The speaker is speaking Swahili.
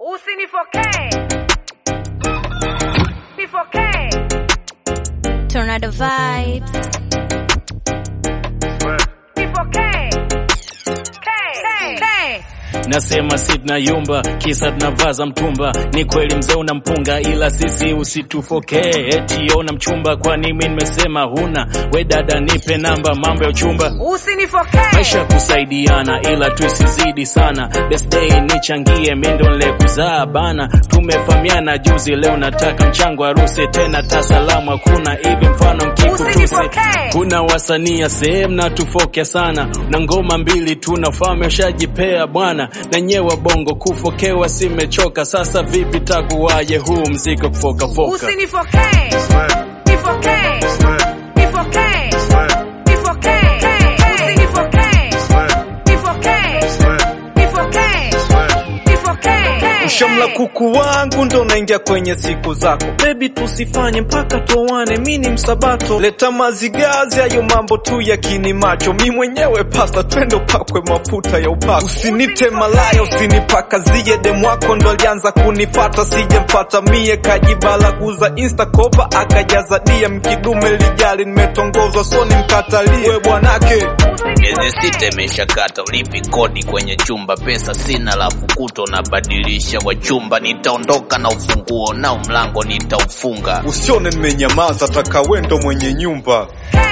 Usinifokee. Nifokee. Tornado vibes. Nifokee. K. K. K. Nasema si tunayumba kisa tunavaza mtumba. Ni kweli mzee una mpunga, ila sisi usitufokee. Eti una mchumba, kwani mimi nimesema huna? We dada, nipe namba, mambo ya uchumba Usinifokee. maisha kusaidiana, ila tusizidi sana. Best day nichangie, mimi ndo nilikuzaa bana. Tumefahamiana juzi, leo nataka mchango harusi tena, tasalamu hakuna hivi, mfano mkikutusi. Usinipokee. Kuna wasanii sehemu na tufokea sana, na ngoma mbili tunafahamu ushajipea bwana, na nyewe bongo kufokewa simechoka. Sasa vipi takuwaje huu mziki wa kufokafoka? Usinifokee. Nifokee. Nifokee. Nifokee. Usinifokee. Nifokee. Nifokee. Nifokee. Ushamla kuku wangu ndo naingia kwenye siku zako bebi, tusifanye mpaka towane, mi ni msabato. Leta mazigazi, hayo mambo tu ya kini macho. Mi mwenyewe pasta, twende upakwe mafuta ya upako. Usinite malaya, usinipakazie demu wako ndo alianza kunifata, sijemfata mie, kajibalaguza insta kopa akajaza DM, kidume lijali, nimetongozwa so nimkatalie we bwanake Miezi sita imeshakata, ulipi kodi kwenye chumba, pesa sina, lafu kuto nabadilisha wachumba. Nitaondoka na ufunguo nao mlango nitaufunga. Usione nimenyamaza, taka wendo mwenye nyumba. K.